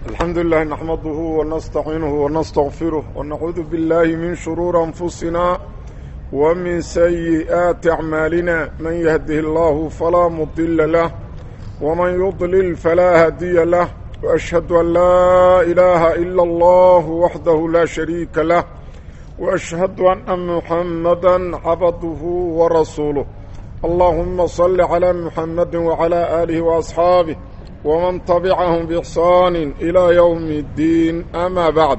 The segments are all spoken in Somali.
الحمد لله نحمده ونستعينه ونستغفره ونعوذ بالله من شرور أنفسنا ومن سيئات أعمالنا من يهده الله فلا مضل له ومن يضلل فلا هادي له وأشهد أن لا إله إلا الله وحده لا شريك له وأشهد أن محمدا عبده ورسوله اللهم صل على محمد وعلى آله وأصحابه ومن تبعهم بإحسان إلى يوم الدين أما بعد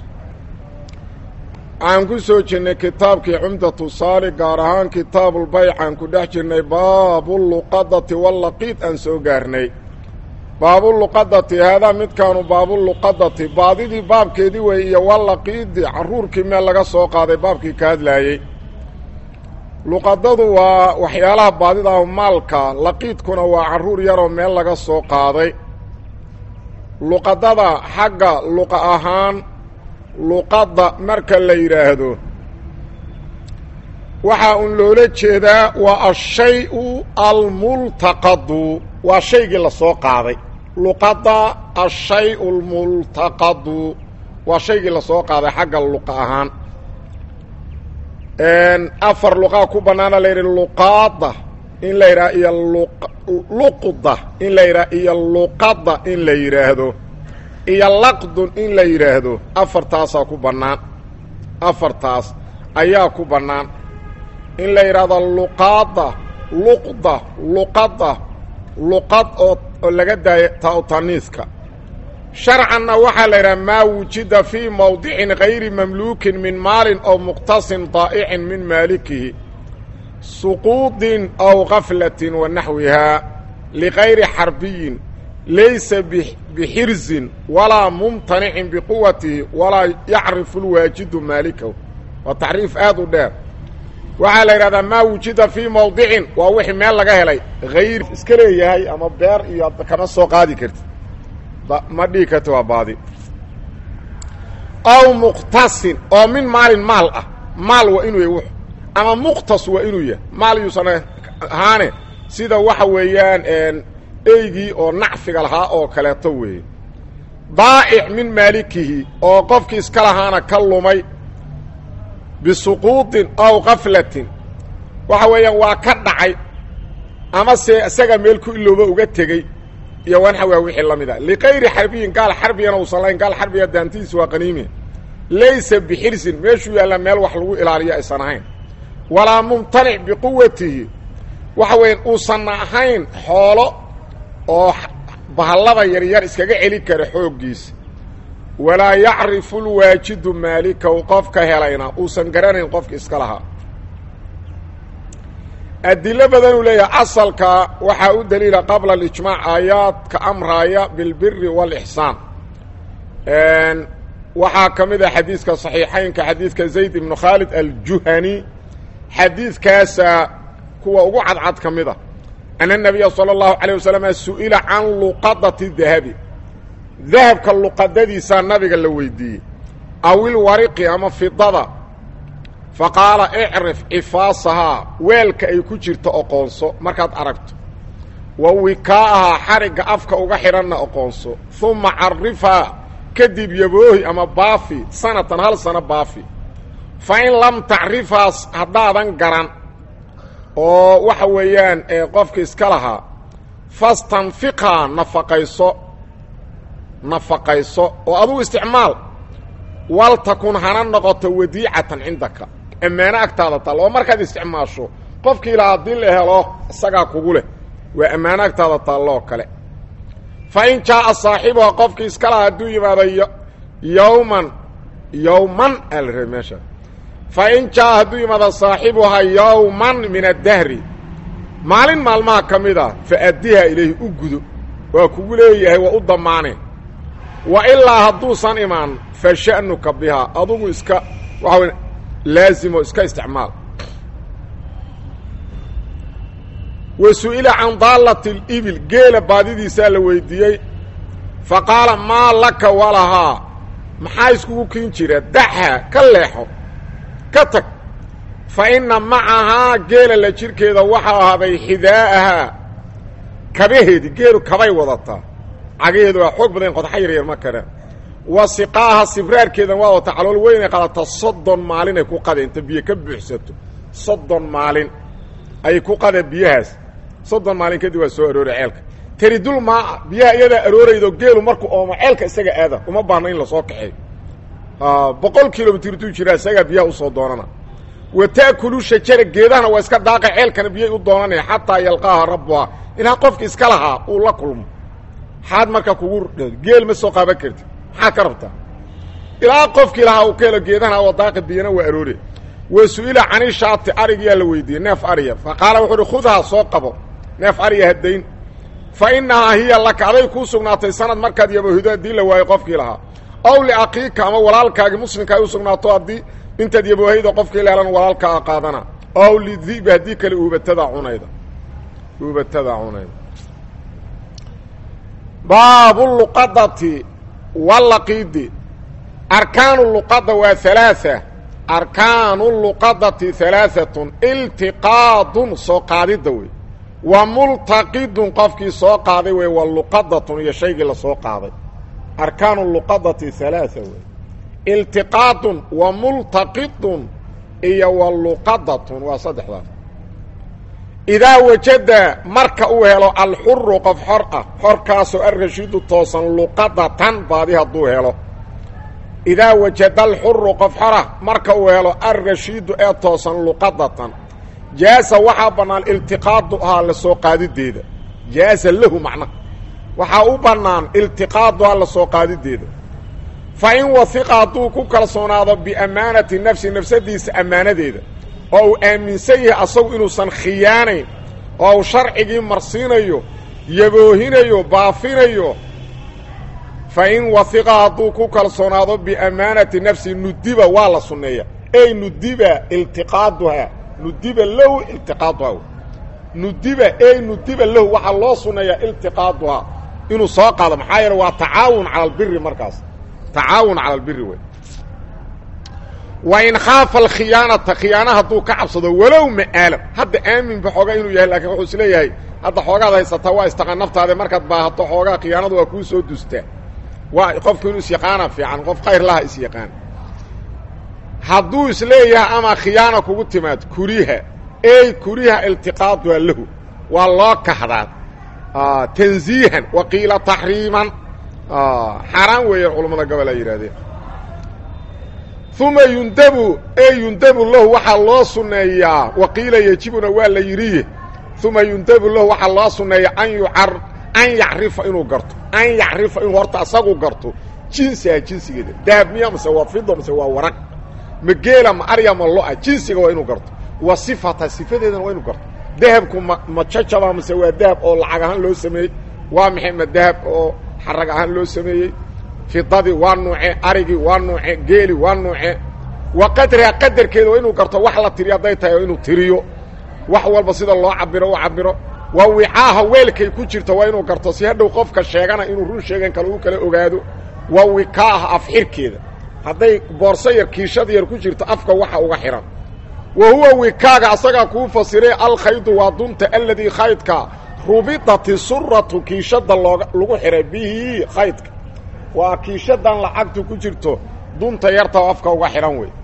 aan ku soo jirnay kitaabkii cumdatu saali gaar ahaan kitaabulbayc aan ku dhex jirnay baabuluqadati wallaqiid aan soo gaarnay baabuluqadati haadaa midkaanu baabuluqadati baadidii baabkeedii wey iyo wallaqiidi carruurkii meel laga soo qaaday baabkii ka hadlaayey luqadadu waa waxyaalaha baadida ah maalka laqiidkuna waa carruur yaroo meel laga soo qaaday luqadada xagga luqa ahaan luqadda marka la yidhaahdo waxaa un loola jeedaa waa ashay-u almultaqadu waa shaygii la soo qaaday luqadda ashay-u almultaqadu waa shaygii la soo qaaday xagga luqa ahaan afar luqaa ku bannaana la yidhi luqaada in la yidhaha iyo luqda in la yidhaha iyo luqadda in la yidhaahdo iyo laqdun in la yidhaahdo afartaasaa ku bannaan afartaas ayaa ku bannaan in la yidhaahdo luqaada luqda luqadda luqad oo oo laga daayo taotaniiska sharcanna waxaa la yidhaha maa wujida fii mawdicin gayri mamluukin min maalin aw muqtasin daa'icin min maalikihi suquudin aw gaflatin wa naxwihaa ligayri xarbiyin laysa bixirsin walaa mumtanicin biquwatihi walaa yacrifu lwaajidu maalikahu waa tacriif aad u dheer waxaa la yidhahdaa maa wujida fii mawdicin waa wixii meel laga helay hayr iska leeyahay ama beer iyo kama soo qaadi karti ma dhihi karti waa baadi aw muqtasin oo min maalin maal ah maal waa inuu yahy w ama muqtas waa inuu yahay maal yuusan ahaane sida waxa weeyaan eygii oo nacfiga lahaa oo kaleeto weeye daa'ic min maalikihi oo qofkii iska lahaana ka lumay bisuquudin aw kaflatin waxa weeyaan waa ka dhacay ama se isaga meel ku ilooba uga tegey iyo wanxawaa wixii la mid a likayri xarbiyin gaal xarbigana uusan lahayn gaal xarbiga daantihiisa waa qaniimi laysa bixirsin meeshuu yaalla meel wax lagu ilaaliyo aysan ahayn walaa mumtanic biquwatihi waxa weeyaan uusanna ahayn xoolo oo bahallada yaryar iskaga celi kara xooggiisa walaa yacrifu lwaajidu maalikahu qofka helayna uusan garanayn qofka iska lahaa adilo badanuu leeyahay asalka waxaa u daliila qabla alijmaac aayaadka amraaya bilbiri waalixsaan waxaa ka mid ah xadiiska saxiixaynka xadiidka zayd ibnu khaalid aljuhani xadiidkaasa kuwa ugu cadcad ka mid a ana nabiya sala allahu calayh wasalam su'ila can luqadati dahabi dahabka luqadadiisaa nabiga la weydiiyey awil wariqi ama fidada faqaala icrif cifaasahaa weelka ay ku jirto oqoonso markaad aragto wa wikaa'ahaa xarigga afka uga xidhanna oqoonso uma carifhaa kadib yaboohi ama baafi sanatan hal sano baafi fa in lam tacrifhaa haddaadan garan oo waxa weeyaan qofka iska lahaa fastanfiqhaa nafaqayso nafaqayso oo adugu isticmaal waltakun hana noqoto wadiicatan cindaka ammaano agtaada taal oo markaad isticmaasho qofkii ilaa haddii la helo isagaa kugu leh waa ammaano agtaada taalloo kale fa in jaa'a saaxibuha qofkii iska lahaa hadduu yimaado yowman yowman aa la rabay meesha fa in jaa'a hadduu yimaado saaxibuhaa yowman min addahri maalin maalmaha ka mid a fa addiha ilayhi u gudo waa kugu leeyahay waa u damaane wa ilaa hadduusan imaan fa sha'nuka bihaa adugu iska waxa wey laazimo iska isticmaal wa su'ila can daallati alibil geela baadidiisaa la weydiiyey fa qaala maa laka walahaa maxaa iskugu kin jira daxa ka leexo ka tag fa inna macahaa geela la jirhkeeda waxaa ahaaday xidaa'ahaa kabaheedii geelu kabay wadataa cagaheedu waa xoog badan qodxa yaryar ma karaan wa siqaaha sibraarkeedan waa wata calool weynay qaadata soddon maalin ay ku qade inta biyo ka buuxsato soddon maalin ay ku qada biyahaas soddon maalin kadib waa soo arooray ceelka teridul maaca biyaha iyadaa arooraydo geelu markuu oomo ceelka isaga aada uma baahna in lasoo kaxeeyo boqol kilomitr duu jiraa isagaa biyaha usoo doonana wa taakulu shajara geedahana waa iska daaqa ceelkana biyay u doonanaya xataa yalqaaha rabbuhaa ilaa qofki iska lahaa uu la kulmo maxaad marka kugu geel ma soo qaaban karti maxaad ka rabtaa ilaa qofkii lahaa uu ka helo geedahana oo daaqa biyana waa aroore wa su-ila cani shaati arigiyaa la weydiiyey neef ariya fa qaala wuxuu uhi khudhaa soo qabo neef ariya hadayn fa innahaa hiya laka aday kuu sugnaatay sanad markaad yabohido haddii la waayo qofkii lahaa ow liaqiika ama walaalkaagi muslimka ay u sugnaato haddii intaad yaboohayda qofkii leelan walaalkaa qaadana ow lidibi haddii kale uubatada cunayda uubatada cunayda baabu luqadati walaqiidi arkaanu luqada waa halaaa arkaanu luqadati halaaatun iltiqaadun soo qaadidda wey wa multaqidun qofkii soo qaaday wey wa luqadatun iyo shaygii lasoo qaaday arkaanu luqadati halaaa wey iltiqaadun wa multaqidun iyo wa luqadatun waa saddexdaas idaa wajada marka uu helo alxuru qof xor ah xorkaasoo alrashiidu toosan luqadatan baadi hadduu helo idaa wajada alxuru qof xorah marka uu helo alrashiidu ee toosan luqadatan jaasa waxaa bannaan iltiqaadu ahaa la soo qaadideeda jaasa lahu macnaha waxaa u bannaan iltiqaaduhaa la soo qaadideeda fa in wahiqa hadduu ku kalsoonaado biammaanati nafsi nafsadiisa ammaanadeeda oo uu aaminsan yahay asagu inuusan khiyaanayn oo uu sharcigii marsiinayo yaboohinayo baafinayo fa in wahiqa hadduu ku kalsoonaado biammaanati nafsi nudiba waa la sunneeya ey nudiba iltiqaaduhaa nudiba lahu iltiqaaduhaa nudiba ey nudiba lahu waxaa loo sunneeyaa iltiqaaduhaa inuu soo qaado maxaa yeele waa tacaawun cala albiri markaas tacaawun cala albiri wey wa in khaafa alkhiyaanata khiyaana hadduu ka cabsado walow ma'aalam hadda aaminba xoogaa inuu yahay laakiin wuxuu is leeyahay hadda xoogaad haysataa waa istaqaan naftaade markaad baahato xoogaa khiyaanadu waa kuu soo dustaa waa qofku inuu isyaqaana fiican qof khayr laha isyaqaan hadduu isleeyahay ama khiyaana kugu timaad kuriha ey kuriha iltiqaaduha lahu waa loo kahdaa tanziihan wa qiila taxriiman xaaraan weeyaan culammada gobol ay yidhahdeen uma yundabu e yundabu lahu waxaa loo sunneeyaa waqiila yejibuna waa la yidhi uma yundabu lahu waxaa loo sunneeya an yucar an yacrifa inuu garto an yacrifa inuu horta asagu garto jinsiha jinsigeeda dahab miya mase waa fido mase waa waraq ma geela ma arya ma lo-a jinsiga waa inuu garto wa sifata sifadeedana waa inuu garto dahabku ma ma jajaba mase waa dahab oo lacag ahaan loo sameeyey waa maxay ma dahab oo xarag ahaan loo sameeyey fidadii waa nuuce arigii waa nuuce geeli waa nuuce wa qadriha qadarkeeda waa inuu garto wax la tiriyo hadday tahay oo inuu tiriyo wax walba sida loo cabiro u cabiro waa wicaaha weelkay ku jirto waa inuu garto si hadhow qofka sheegana inuu run sheegan kale uu kala ogaado waa wikaaha afxirkeeda hadday boorso yar kiishad yar ku jirto afka waxa uga xihan wa huwa wikaaga asagaa kuu fasiray alkhaydu waa dunta aladii khaydka rubidati suratu kiishada looga lagu xihay bihi khaydka waa kiishadan lacagtu ku jirto dunta yarta oo afka uga xidhan wey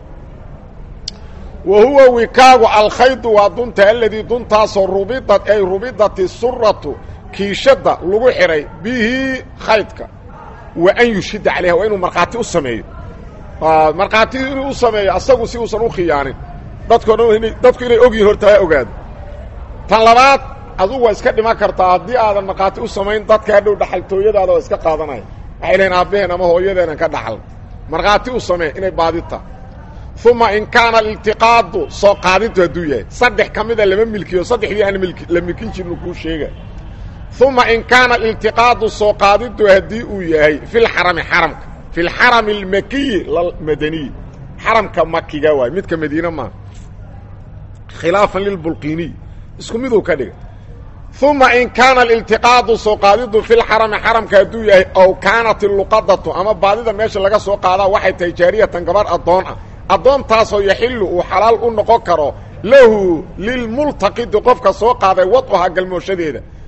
wa huwa wikaagu alkhaydu waa dunta aladii duntaasoo rubidat ay rubidati suratu kiishadda lagu xidhay bihi khaydka wa an yushhida calayha waa inuu markhaati u sameeyo markhaati inuu u sameeyo asagu si uusan u khiyaanin dadko dhan dadku inay ogyihin horta ha ogaado tan labaad adugu waa iska dhiman kartaa haddii aadan markhaati u samayn dadka hadhow dhaxaltooyadaada waa iska qaadanaya waxay lehin aabbaheen ama hooyadeenan ka dhaxal markhaati u samee inay baadita uma in kaana aliltiqaadu soo qaadintu hadduu yahay saddex ka mida lama milkiyo saddexdii aan mil la milkin jirnu kuu sheega uma in kaana aliltiqaadu soo qaadintu haddii uu yahay fi lxarami xaramka fi lxarami almakiyi lalmadaniyi xaramka makiga waay midka madiine maa khilaafan lilbulqiniy isku miduu ka dhiga uma in kaana aliltiqaadu soo qaadidu fi lxarami xaramka hadduu yahay ow kaanat iluqadatu ama baadida meesha laga soo qaadaa waxay tahay jaariyatan gabarh addoon ah addoontaasoo yaxilu uu xalaal u noqon karo lahu lilmultaqidi qofka soo qaaday wadcuhaa galmooshadeeda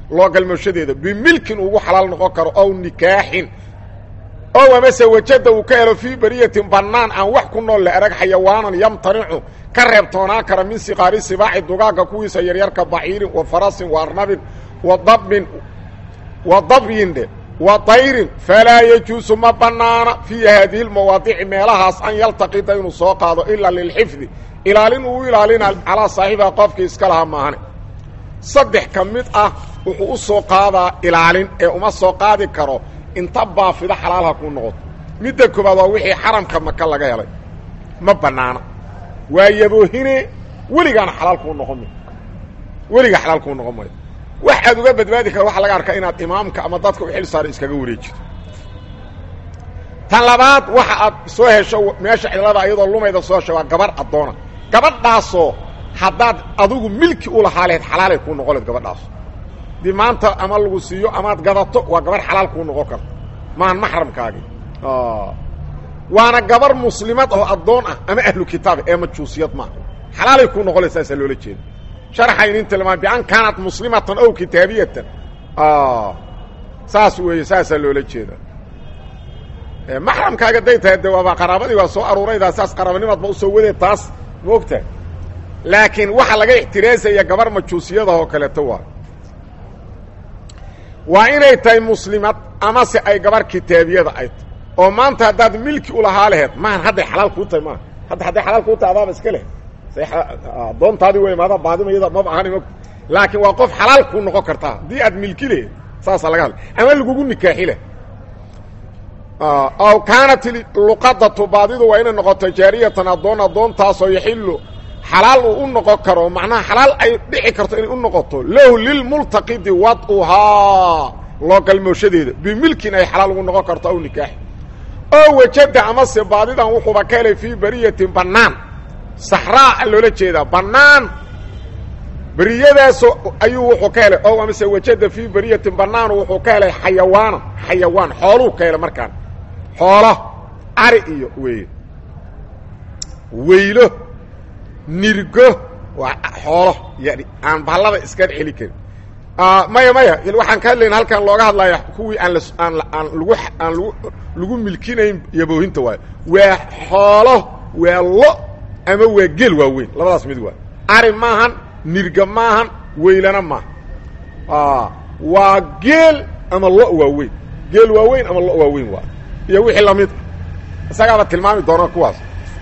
loo galmooshadeeda bimilkin ugu xalaal noqon karo ow nikaaxin ow amase wajada uu ka helo fii beriyatin bannaan aan wax ku nool la arag xayawaanan yamtanicu ka reebtoonaan kara min siqaari sibaaxi dugaagga kuwiisa yaryarka baciirin wa farasin wa arnabin wa dabbin wa dabyin dhe wa dayrin falaa yajuusu ma bannaana fii haadihi lmawaadici meelahaas an yaltaqida inuu soo qaado ilaa lilxifdi ilaalin uu ilaalina calaa saaxibiha qofkii iska lahaa maahane saddex ka mid ah wuxuu u soo qaadaa ilaalin ee uma soo qaadi karo inta baafida xalaalha kuu noqoto midda koobaad waa wixii xaramka maka laga helay ma bannaana waa yaboohine weligaana xalaal kuu noqon mayo weligaa xalaal kuu noqon mayo wax aad uga badbaadi kara waxaa laga arkaa inaad imaamka ama dadka u xil saara iskaga wareejito tan labaad waxa aad soo hesho meesha cidlada iyadoo lumayda soo hesho waa gabarh addoona gabadhaasoo haddaad adigu milki u lahaa lehed xalaalay kuu noqon leed gabadhaaso dii maanta ama lagu siiyo amaad gadato waa gabarh xalaal kuu noqon karta maahan maxramkaagi waana gabar muslimad oo addoon ah ama ahlu kitaab ee majuusiyad maaha xalaalay kuu noqon leed saasaa loola jeeda sharxaynin tilmaam bian kaanat muslimatan ow kitaabiyatan saas weeye saasaa loola jeeda maxramkaaga day tahay de waaba qaraabadii waa soo aruuraydaa saas qaraabanimaadba usoo wadee taas ma ogtahay laakiin waxaa laga ixtiraasaya gabar majuusiyada oo kaleeto waa waa inay tahay muslimad amase ay gabar kitaabiyada ay tahy oo maanta haddaad milki ulahaa laheed maahan hadday xalaal kuu tahay maaha hadda hadday xalaal kuu tahay adaaba iska leh adoontaadii wey maada baadimayada maba ahan m laakiin waa qof xalaal kuu noqon kartaa haddii aad milki lehed saasaa laga hadla ama lagugu nikaaxi leh aw kaanat luqadatu baadidu waa inay noqoto jaariyatan addoon addoontaasoo yaxilu xalaal uu u noqon karo macnaha xalaal ay dhici karto inay u noqoto lahu lilmultaqidi wad'uhaa loo galmooshadeeda bimilkin ay xalaal ugu noqon karto aw nikaaxi oo wajada amase baadidan wuxuuba ka helay fii beriyatin bannaan saxraa loola jeedaa bannaan beriyadaasoo ayuu wuxuu ka helay ow amase wajada fii beriyatin bannaanu wuxuu ka helay xayawaanan xayawaan xooluu ka helay markaan xoolo ari iyo weeye weylo nirgo waa xoolo yani aan bahallada iska celi karin maya maya waxaan ka hadlayna halkan looga hadlaya kuwii aan aan aan lagu aan lagu lagu milkinayn yaboohinta waayo waa xoolo waa lo ama waa geel waaweyn labadaas mid waa ari maahan nirga maahan weylana maaha waa geel ama lo waaweyn geel waaweyn ama lo waaweyn waa iyo wixii lamid isagaaba tilmaami doona kuwaas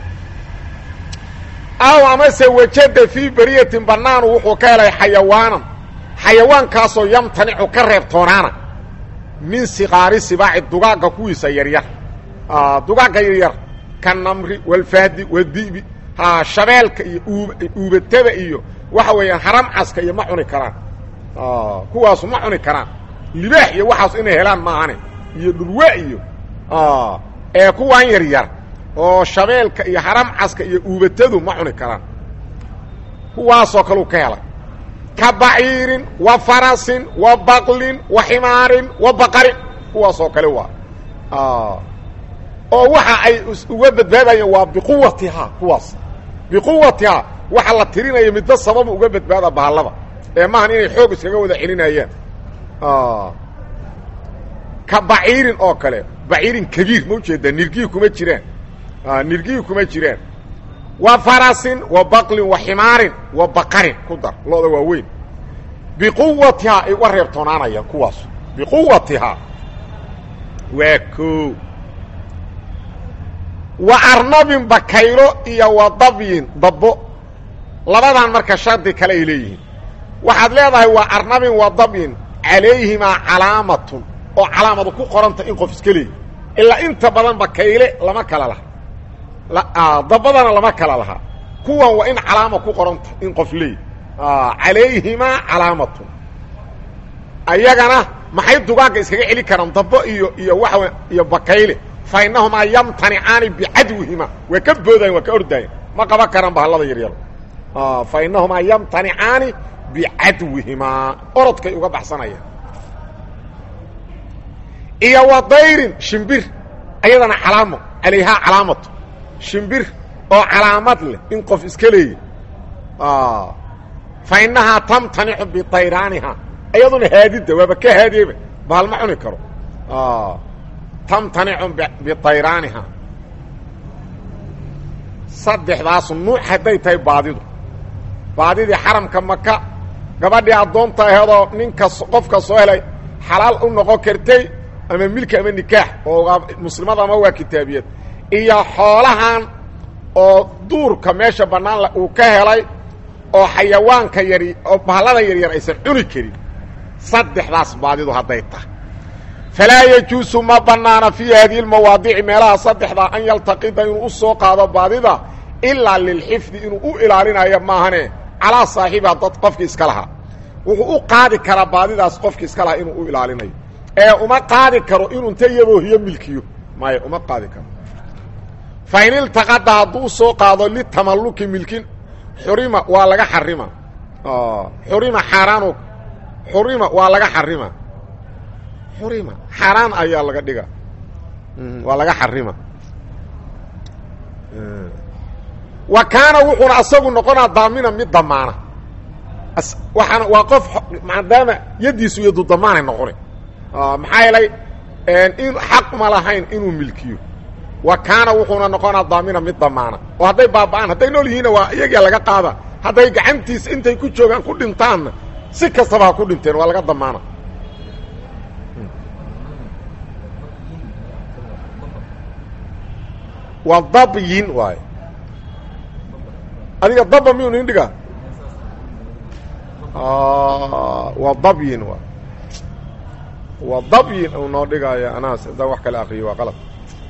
aw amase wajada fii beriyatin bannaanu wuxuu ka helay xayawaanan xayawaankaasoo yamtanicu ka reebtoonaana min siqaari sibaaci dugaagga kuwiisa yaryar dugaagga yaryar ka namri walfahdi wadibi shabeelka iyo uubatada iyo waxa weeyaan haramcaska iyo ma cuni karaan kuwaasu ma cuni karaan libaax iyo waxaas inay helaan maahane iyo dhurwa iyo ee kuwaan yaryar oo shabeelka iyo haramcaska iyo uubatadu ma cuni karaan kuwaasoo kaleu ka helay ka baciirin wa farasin wa baqlin wa ximaarin wa baqarin kuwaasoo kale waa oo waxa ay uga badbaadayeen waa biquwatihaa kuwaas biquwatihaa waxa la tirinaya midba sababu uga badbaada bahallada ee maahan inay xoog iskaga wada celinayaan ka baciirin oo kale baciirin kabiir ma ujeedaa nirgii kuma jiraan nirgii kuma jiraan wa farasin wa baqlin wa ximaarin wa baqarin ku dar looda waa weyn biquwatihaa ay uga reebtoonaanayaan kuwaas biquwatihaa waa koo wa arnabin bakaylo iyo wa dabyin dabbo labadan marka shardi kale ay leeyihiin waxaad leedahay waa arnabin wa dabyin calayhimaa calaamatun oo calaamadu ku qoranta in qof iska leeyi ilaa inta badan bakayle lama kala laha dabbadana lama kala lahaa kuwan waa in calaama ku qoranta in qof leeyi calayhimaa calaamatun ayagana maxay dugaagga iskaga celi karaan dabbo iyo iyo waa iyo bakayle fa inahumaa yamtanicaani bicadwihima waa ka boodayan waa ka ordayan ma qaban karaan bahallada yaryar fa inahumaa yamtanicaani bicadwihimaa orodkay uga baxsanayaan iyo wa dayrin shimbir ayadana calaamo calayhaa calaamatu shimbir oo calaamad leh in qof iska leeya fa inahaa tamtanicu bidayraaniha iyaduna haadida waaba ka haadiyeba bahal ma cuni karo tamtanicu bitayraaniha saddexdaas nuuc hadday tahay baadidu baadidii xaramka maka gabadhii addoonta aheedoo ninka qofka soo helay xalaal u noqon kartay ama milki ama nikaax oo muslimada ama waa kitaabiyad iyo xoolahan oo duurka meesha bannaan uu ka helay oo xayawaanka yari oo bahallada yaryar aysan cuni karin saddexdaas baadidu hadday tahay falaa yajuusu ma bannaana fii haadihi lmawaadici meelaha saddexdaa an yaltaqida inuu u soo qaado baadida ilaa lilxifdi inuu u ilaalinayo maahane calaa saaxibiha dad qofkii iska lahaa wuxuu u qaadi karaa baadidaas qofkii iska lahaa inuu u ilaalinayo ee uma qaadi karo inuu inta yaboohiyo milkiyo maya uma qaadi karo fa in iltaqada hadduu soo qaado litamalluki milkin xurima waa laga xarima xurima xaaraanu xurima waa laga xarima xurima xaaraan ayaa laga dhiga waa laga xarima wa kaana wuxuuna asagu noqonaa daamina mid damaana waxaana waa qof maadaama yaddiisu yadu damaanay noqona maxaa yeelay in xaq ma lahayn inuu milkiyo wa kaana wuxuuna noqonaa daamina mid damaana oo hadday baaba'aan hadday nool yihiinna waa iyagia laga qaada hadday gacantiisa intay ku joogaan ku dhintaanna si kastaba ha ku dhinteen waa laga damaana waa dabyin waay adiga daba miyuu nin dhiga waa dabyin waay waa dabyin uu noo dhigaayo anaas haddaan wax kale akriyo waa qalab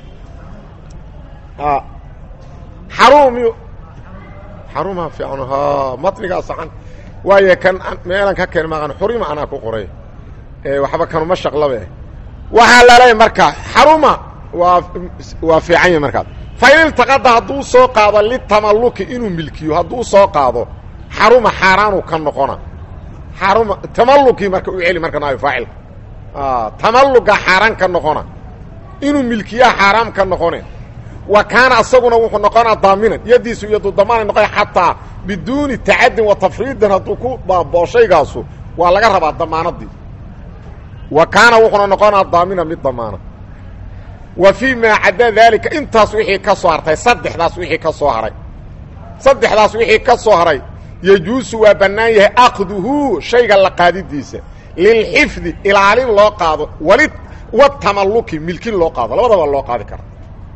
xaruum miyu xarumaa fiican ha matnigaa saxan waaye kan meelan ka keen maqan xurima anaa ku qoray waxba kanuma shaqlabe waxaa laleeyahy marka xaruma waa waa fiican yahy markaas fa in iltaqada hadduu soo qaado litamalluki inuu milkiyo hadduu soo qaado xaruma xaaraanu ka noqona xaruma tamalluki marka u celi marka naayo faacilka tamalluga xaaraan ka noqona inuu milkiyaa xaaraam ka noqone wa kaana asaguna wuxuu noqonaa daaminan yaddiisu iyadu damaanay noqon xataa biduuni tacadin wa tafriidin hadduu ku baaboo shaygaasu waa laga rabaa damaanadii wa kaana wuxuuna noqonaa daaminan mid damaana wa fii maa cadda daalika intaas wixii ka soo hartay saddexdaas wixii ka soo haray saddexdaas wixii ka soo haray yejuusu waa bannaan yahay aqduhu shayga la qaadidiisa lilxifdi ilaalin loo qaado wali watamalluki milkin loo qaado labadaba loo qaadi karaa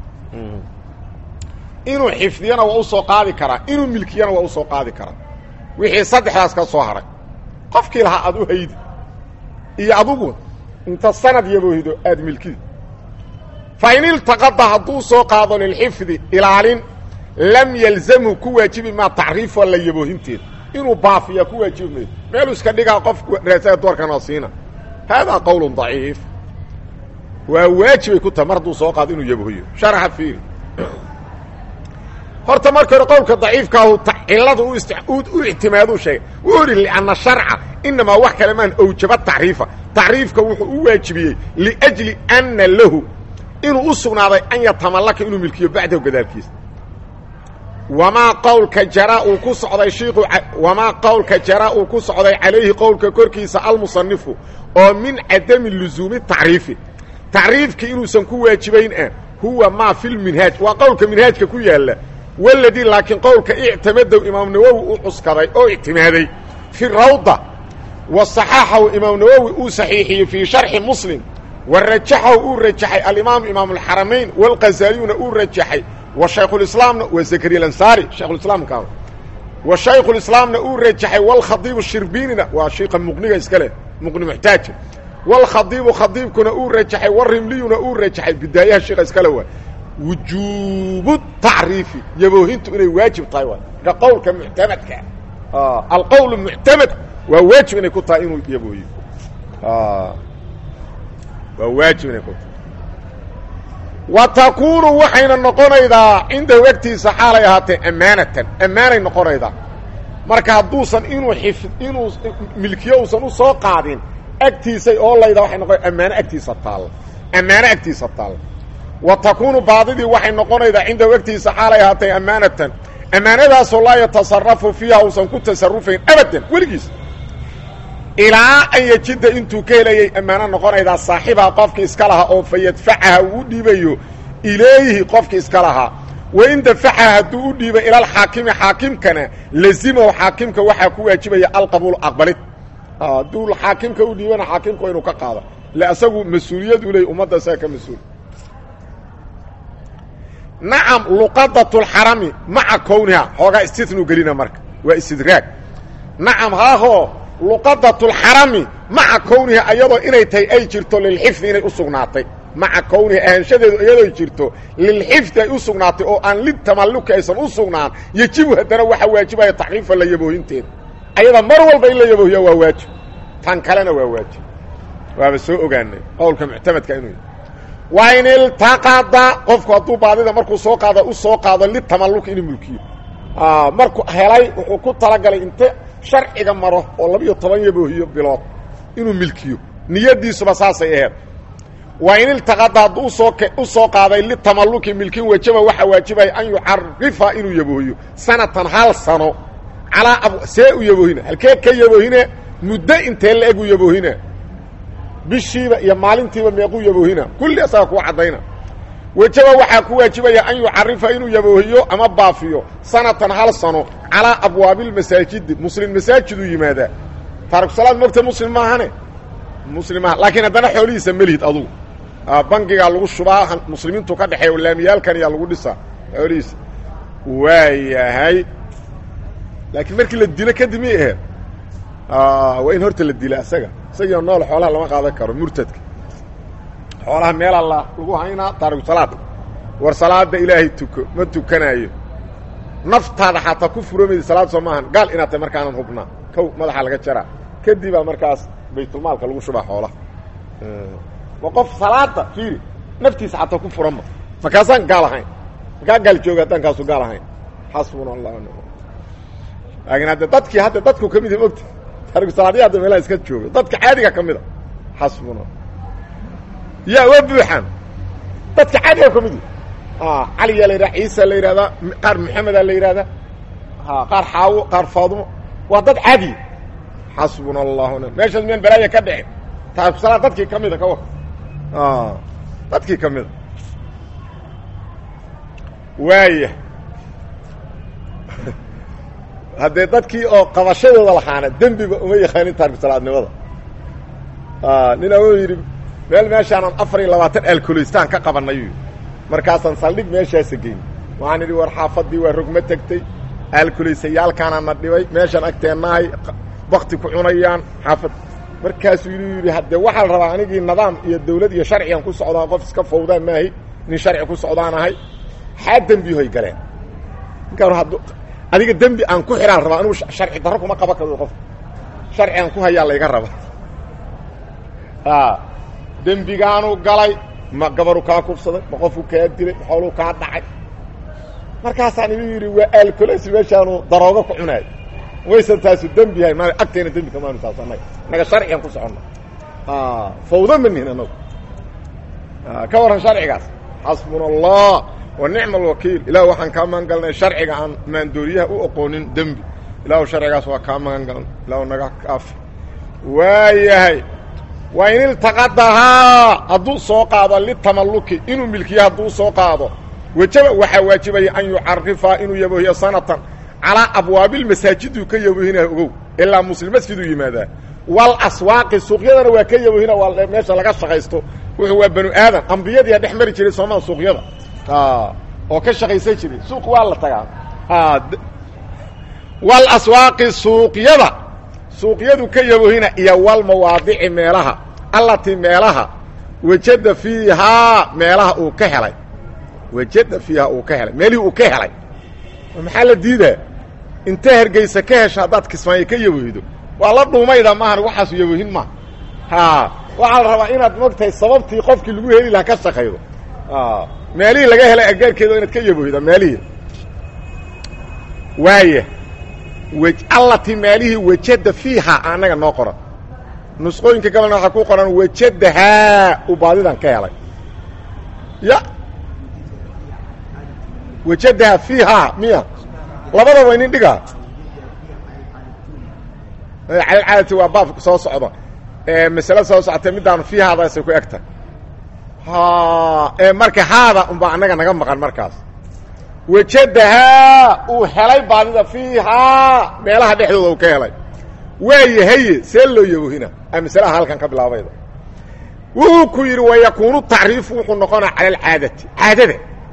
inuu xifdiyana waa usoo qaadi karaa inuu milkiyana waa usoo qaadi karaa wixii saddexdaas ka soo haray qofkii lahaa aad u haydi iyo adugu inta sanad yaboohido aad milkidi fa in iltaqada hadduu soo qaado lilxifdi ilaalin lam yalzamhu ku waajibi maa tacriifo la yaboohinteeda inuu baafiya ku waajibi mayo meeluu iska dhigaa qof raasada doorkana siina haadaa qowl daciif waa waajibay ku tahay mar hadduu soo qaado inuu yaboohiyo sharaxa fiiri horta marka hore qowlka daciifkaahu cilada u ictimaaduu sheegay wuu idhi lianna sharca inamaa wax kale maan awjaba tacriifa tacriifka wuxuu u waajibiyey liajli anna lahu inuu u sugnaaday an yatamallaka inuu milkiyo bacdahu gadaalkiisa wamaa qowlka jaraa uu ku socday shiiku wamaa qowlka jaraa uu ku socday calayhi qowlka korkiisa almusanifu oo min cadami luzuumi tacriifi tacriifki inuusan ku waajibayn ah huwa maa fi lminhaaj waa qowlka minhaajka ku yaalla waladii laakiin qowlka ictimadow imaam nawowi u cuskaday oo ictimaaday fi rawda wa saxaxahu imaam nawowi uu saxiixiyey fii sharxi muslim wa rajaxahu uu rajaxay alimaam imaam alxaramayn walqazaaliyuna uu rajaxay wa shaykhulislaamna waa zakariya alansaari shaykhulislaamka wa shaykhulislaamna uu rajaxay walkhadiibu shirbiinina waa shiika muqniga iska leh muqni muxtaaja walkhadiibu khadiibkuna uu rajaxay warimliyuna uu rajaxay bidaayaha shiika iskale waa wujuubu tacriifi yaboohintu inay waajib tahay waay marka qowlka muctamadka alqowl muctamad waa waajib inay ku tahay inuu yaboohiyo waa waajib inay ku tahay wa takuunu waxayna noqonaydaa cindahu agtiisa xaalay ahaatee ammaanatan ammaanay noqonaydaa marka hadduusan inuu xif inuu milkiyo uusan u soo qaadin agtiisay oolayda waxay noqon ammaano agtiisa taalla ammaano agtiisa taalla wa takuunu baadidii waxay noqonaydaa cindahu agtiisa xaalay ahaatay ammaanatan ammaanadaasoo laa yatasarafu fiiha uusan ku tasarufayn abadan weligiis ilaa an yejida intuu ka helayay ammaano noqonaydaa saaxibaha qofkii iska lahaa oo fa yadfacaha uu u dhiibayo ilayhi qofkii iska lahaa wain dafacaha hadduu u dhiibo ilalxaakimi xaakimkana lazimahu xaakimka waxaa ku waajibaya alqabuul aqbalid hadduu xaakimka u dhiibana xaakimka waa inuu ka qaado le asagu mas-uuliyad u leey ummadda isaga ka mas-uul nacam luqadatulxarami maca kowniha xoogaa istitnuu gelina marka waa istidraag nacam haahoo luqadatulxarami maca kowniha ayadoo inay tahay ay jirto lilxifdi inay u sugnaatay maca kowniha ahaanshadeedu iyadoo jirto lilxifdi ay u sugnaatay oo aan litamalluki aysan u sugnaan yejibu haddana waxaa waajibaya taxriifa la yaboohinteeda ayada mar walba in la yaboohiya waa waajib tan kalena waa waajib waaba soo ogaanay qowlka muctamadka inuu yahy waa in iltaqada qofku hadduu baadida markuu soo qaado u soo qaado litamalluki inuu mulkiyo markuu helay wuxuu ku talagalay inte sharciga maro oo labiyo toban yaboohiyo bilood inuu milkiyo niyadiisuba saasay aheed waa in iltaqada hadduu usoo u soo qaaday litamalluki milkin wajaba waxaa waajibaya an yucarifa inuu yaboohiyo sanatan hal sano calaa ab see u yaboohina halkee ka yaboohine muddo intee la eg u yaboohina bishiiba iyo maalintiiba meequu yaboohina kulli asaga kuu caddayna wejaba waxaa ku waajibaya an yucarifa inuu yaboohiyo ama baafiyo sanatan hal sano calaa abwaabilmasaajidi muslim masaajiduu yimaadaa taarikusalaad mogta muslim maahane muslim maaha laakiin haddana xoolihiisa melihid adugu bangigaa lagu shubaa muslimiintu ka dhexeeya laamiyaalkan ayaa lagu dhisaa xoolihiisa waayahay laakiin markii la dilo kadib miyay aheed waa in horta la dila isaga isagiio nool xoolaha lama qaadan karo murtadka xoolaha meelaa la lagu haynaa taariku salaada war salaada ilaahay tuko ma tukanaayo naftaada xataa ku furoomayda salaad soo maahan gaal inaad tahay markaanan hubnaa kow madaxa laga jaraa kadibaa markaas baytulmaalka lagu shubaa xoolaha ma qof salaada fiiri naftiisa xataa ku furanma markaasaan gaal ahayn markaa gaal jooga haddaan kaasu gaal ahayn xasbuna allah laakiin hadde dadkii hadda dadku ka mid yahi mogta taarikusalaadya hadda meelaha iska jooga dadka caadiga ka mida xasbuna yaa waa buuxaan dadka caadiga ka mid yahi caliyaa la yidhaha ciisa la yidhahdaa qaar maxamedaa la yidhahdaa qaar xaawo qaar faadumo waa dad caadiya xasbuna allahu n meeshaas miyaan balaaya ka dhicin taarikusalaad dadkii ka mida ka war dadkii ka mida waaya haddee dadkii oo qabashadooda lahaana dembiba uma yaqaanin taarikusalaadnimada ninaa wuu yidhi meel meeshaanan afar iyo labaatan alkoloystaan ka qabanayu markaasaan saldhig meeshaasa geyn waxaan idhi war xaafadii waa rogma tegtay alkoloysayaalkaana na dhibay meeshaan agteennahay bakti ku cunayaan xaafad markaasuu yidhi yidhi haddee waxaa la rabaa anigii nidaam iyo dawlad iyo sharcigan ku socdaa qof iska fawdaan maahay nin sharci ku socdaan ahay xaa dembihoy galeen ninkaan hadd adiga dembi aan ku xidhaan rabaa anugu sharci darro kuma qaban karo qof sharci aan ku hayaa layga raba dembigaanu galay ma gabaru kaa kufsaday ma qofku kaa dilay ma xooluu kaa dhacay markaasaan igu yidhi waa alcoles meeshaanu daroogo ku cunaay waysan taasu dembi yahay ma agtayna dembi kamaanu taas annaga naga sharcigan ku soconna fawdo ma nihin annagu ka warran sharcigaas xasbuna allah wa nicma alwakiil ilah waxaan kaa magan galnay sharciga aan maandooriyaha u oqoonin dembi ilahu sharcigaas waa kaa magan galan ilahu naga kaafi waayahay waa in iltaqadahaa hadduu soo qaado litamalluki inuu milkiyo hadduu soo qaado wejaba waxaa waajibaya an yucarifa inuu yaboohiyo sanatan calaa abwaabilmasaajiduu ka yaboohinaya ogow ilaa muslim masjiduu yimaadaa wal aswaaqi suuqyadana waa ka yaboohina waa meesha laga shaqaysto wuxuu waa banu aadan ambiyadiia dhex mari jiray soomaa suuqyada oo ka shaqaysan jiray suuq waa la tagaa wal aswaaqi suuqyada suuqyadu ka yaboohina iyo wal mawaadici meelaha allatii meelaha wajada fiihaa meelaha uu ka helay wajada fiihaa uu ka helay meelihii uu ka helay maxaa la diidaa inta hergeysa ka hesho haddaad kismaayo ka yaboohido waa la dhuumayda maahan waxaasu yaboohin maaha ha waxaa la rabaa inaad mogtahay sababtii qofkii lagu heli lahaa ka shaqaydo meelihii laga helay agaarkeeda inaad ka yaboohida meelihii waaya allati meelihii wajada fiihaa annaga noo qoran nusqooyinka gabalna waxaa ku qoran wajadahaa uu baadidan ka helay ya wajadahaa fiihaa miya labadaba inin dhigaa calalcaadati waa baab soo socda masale soo socotay middaanu fii haadaasay ku egtahay ha marka haada unbaa annaga naga maqan markaas wajadahaa uu helay baadida fiihaa meelaha dhexdooda uu ka helay waayahaye see loo yabohina a masalaha halkan ka bilaabayda wuxuu ku yidhi wayakuunu tacriifu wuxuu noqonaa cala alcaadati caadada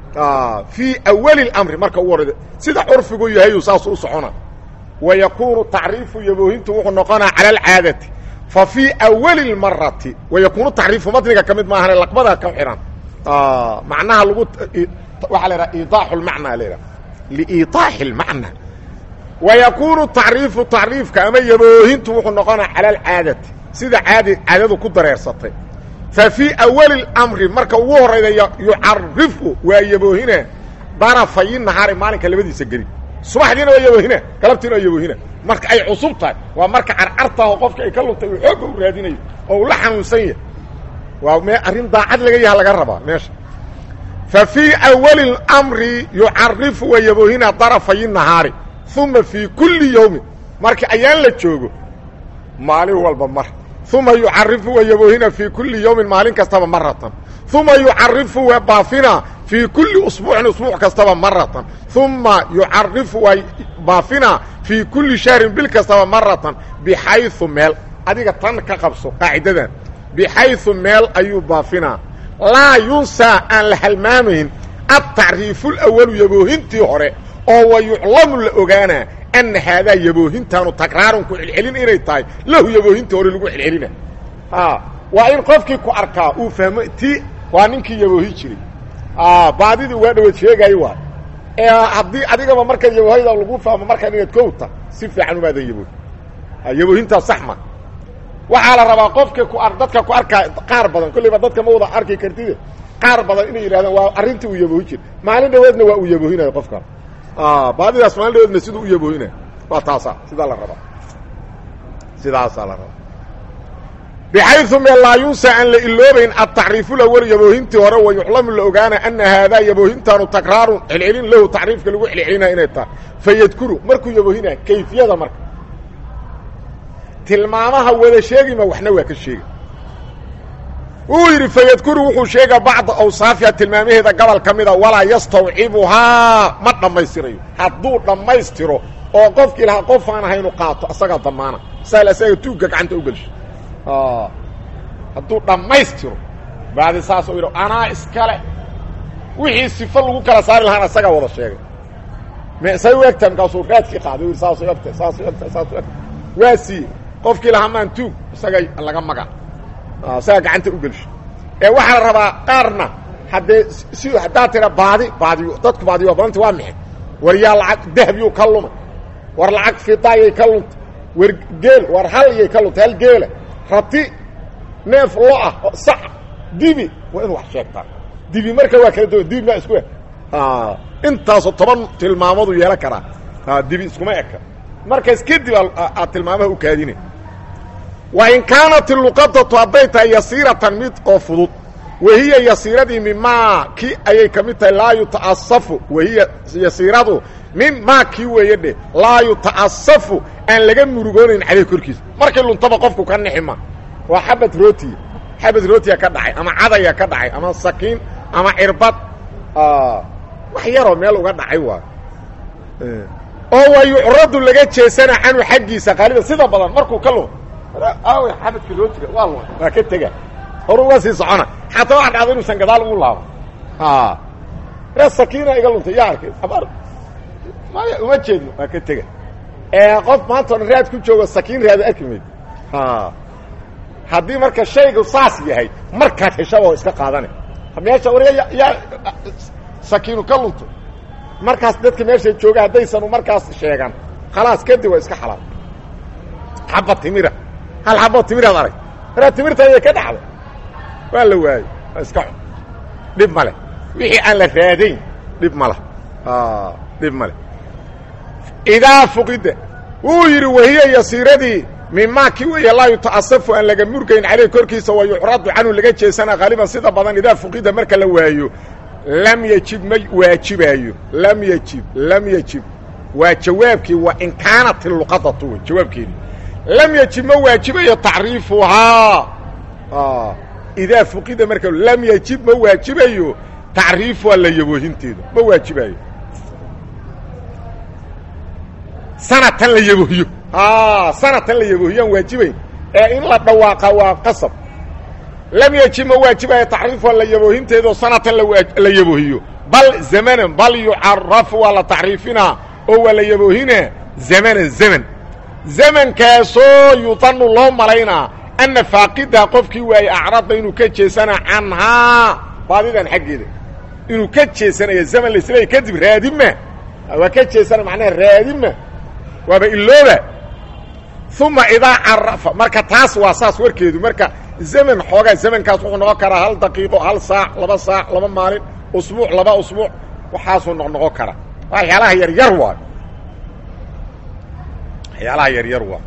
fii awali اlamri marka ugu horayda sida curfigu yahayu saas u socona wayakuunu tacriifu yaboohintu wuxuu noqonaa cala alcaadati fa fii awali اlmarati wayakuunu tacriifu matniga ka mid maahane laqbada ka xihan macnaha lagu waxaa la idhaha iidaaxu lmacnaa la idhaha liiidaaxi اlmacna wayakuunu tacriifu tacriifka ama yaboohintu wuxuu noqonaa cala alcaadati sida caadi caadadu ku dareersatay fa fii awali اlamri marka ugu horayda yucarifu waa yaboohina darafayi nahaari maalinka labadiisa geli subaxdiina waa yaboohina galabtiina waa yaboohina marka ay cusub tahay waa marka carcartaho qofka ay ka luntay uu xoogga u raadinayo oo uu la xanuunsan yahay waa me arrin daacad laga yaha laga rabaa meesha fa fii awali اlamri yucarifu waa yaboohina darafayi nahaari uma fii kulli yawmin marka ayaan la joogo maalin walba mar uma yucarifu waa yaboohina fii kulli yawmin maalin kastaba maratan uma yucarifu waa baafina fii kulli usbuucin usbuuc kastaba maratan uma yucarifu waa baafina fii kulli shahrin bil kastaba maratan bixayu meel adiga tan ka qabso qaacidadan bixayu meel ayuu baafinaa laa yunsaa aan la halmaamayn atacriifu lawalu yaboohintii hore oo wa yuclamu la ogaanaa ana haadaa yaboohintaanu takraarun ku celcelin inay tahay lahu yaboohinta hore lagu celcelina waa in qofkii ku arkaa uu fahmo ti waa ninkii yaboohi jiray baadidii waa dhawaad sheegaayo waay ee haddii adigaba marka yaboohayda lagu fahmo markaan inaad kowta si fiican umaadan yaboohi yaboohintaas sax ma waxaa la rabaa qofka ku dadka ku arkaa qaar badan kollayba dadka ma wada arki kartide qaar badan inay yidhahdaan waa arrintii uu yaboohi jiray maalin dhaweedna waa uu yaboohinayo qofkan baadidaas maalin dhaweedna siduu u yaboohinayo waa taasa sidaa la rabaa sidaasaa la rabaa bxayu me laa yunsa aan la iloobayn atacriifu lawal yaboohintii hore wa yuclamu la ogaana ana haadaa yaboohintaanu takraarun celcelin lahu tacriifka lagu celcelinaya inay tahay fayadkuru markuu yaboohinaya kayfiyada marka tilmaamaha wada sheegima waxna waa ka sheega wuu yidhi fayadkuru wuxuu sheega bacda awsaafiha tilmaamaheeda gobol ka mida walaa yastawcibuhaa ma dhammaystirayo hadduu dhammaystiro oo qofkii lahaa qof aan ahaynu qaato asagaa damaana saal asaga tuugga gacanta u gelsho hadduu dhammaystiro baadi saas u yidhi anaa iskale wixii sifo lagu kala saari lahaana isagaa wada sheegay say u egtahay markaasuu raadkii qaaday u saasay egtahay saasay egtahay saasay egtahay waa siiye qofkii lahaa maan tuug isaga laga maga isagaa gacanta u gelsho ee waxaa la rabaa qaarna haddee si haddaad tira baadi baadiyo dadku baadiyo badanta waa maxay war yaa lacag dahabyuu ka lumay war lacag fidaayay ka luntay war geel war hal yay ka luntay hal geela rati neef lo ah sac dibi waa inu wax sheegtaa dibi marka waa kala duwan dibi maa isku eg intaasoo toban tilmaamadu yeelan karaa dibi iskuma eka markaas kadib aad tilmaamaha u kaadina wa in kaanat iluqadatu hadday tahay yasiiratan mid oo fudud wahiya yasiiradii mimaa ki ayay ka mid tahay laa yuta'asafu wahiya yasiiradu mimaa kii weeye dheh laa yuta'asafu aan laga murugoonayn caleyh korkiisa markay luntaba qofku ka nixima waa xabad rootiya xabad rootiya ka dhacay ama cadaya ka dhacay ama sakiin ama cirbad wax yaroo meel uga dhacay waa oo wa yucradu laga jeesana canhu xaggiisa qaaliban sida badan markuu ka lum aawey xabadka rootiga waa luma waa ka tega hor uga sii socona xataa waxa dhacda inuusan gadaal ugu laabo ree sakiina iga luntay yaa arkay abar maya uma jeedno waa ka tega qof maanta odhan raad ku joogo sakiin raada arki mayd haddii marka shaygu saas yahay markaad heshaba oo iska qaadane meesha war yaa sakiinu ka lunto markaas dadka meesha jooga haddaysanu markaas sheegan khalaas kadib waa iska xalaal xaba timira hal xaboo timiraad arag maraa timirtayay ka dhacda waa la waayey waa iska cun dhib ma leh wixii aan la raadayn dhib ma leh dhib ma leh idaa fuqida wuu yidhi wahiya yasiiradii mimaa kii weeye laa yuta'asafu aan laga murgayn caleyh korkiisa wa yucradu canhu laga jeesana qaaliban sida badan idaa fuqida marka la waayo lam yejib ma waajibaayo lam yejib lam yejib waa jawaabkii waa in kaanat iluqadatu wey jawaabkeedii lam yajib ma waajibayo tacriifuhaa idaa fuqida marka lam yajib ma waajibayo tacriifuhaa la yaboohinteedu ma waajibayo sanatan la yaboohiyo sanatan la yaboohiyaan waajibayn ee in la dhawaaqa waa qasab lam yajib ma waajibayo tacriifuhaa la yaboohinteedu sanatan la yaboohiyo bal zamanan bal yucarafu waa la tacriifinaa oo waa la yaboohinaa zamanan zaman zamankaasoo yudanu loo malaynaa anna faaqidaha qofkii waaye acradda inuu ka jeesanaa canhaa baadidan xaggeeda inuu ka jeesanaya zaman laisleeya kadib raadima waa ka jeesana macnaha raadima waaba ilooba uma idaa carafa marka taas waa saas warkeedu marka zaman xoogaa zamankaas wuxuu noqon karaa hal daqiiqo hal saac laba saac laba maalin usbuuc laba usbuuc waxaasuu noqnoqon karaa waxyaalaha yaryar waayo waxyaalaha yaryar waa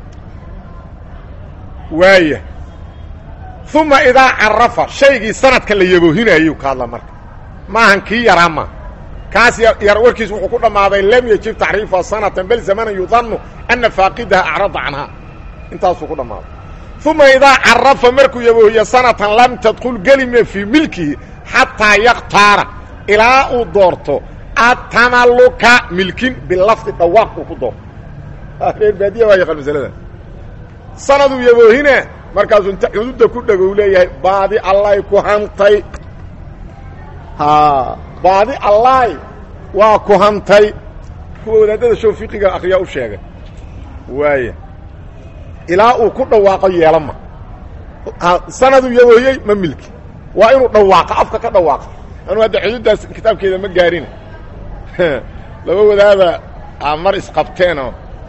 waaya uma idaa carafa shaygii sanadka la yaboohinaayuu ka hadla marka maahan kii yaraa ma kaas yar warkiis wuxuu ku dhammaaday lam yajib tacriifuha sanatan bal zamanan yudanu ana faaqidaha acrada canhaa intaasuu ku dhammaaday uma idaa carafa markuu yaboohiyo sanatan lam tadkul gelime fii milkihi xataa yaktaara ilaa uu doorto atamaluka milkin bilafdi dhawaaq uu ku doorto reer baadiya waa yaqaan masalada sanaduu yaboohina markaasuu inta xuduudda ku dhego u leeyahay baadi allaay ku hantay baadi allaay waa ku hantay kuwa wadaadada show fiqiga akriyaa u sheegay waaya ilaa uu ku dhawaaqo yeelama sanaduu yaboohiyey ma milki waa inuu dhawaaqa afka ka dhawaaqa anuu hadda xuduuddaas kitaabkeeda ma gaarina laba wadaada a mar isqabteenoo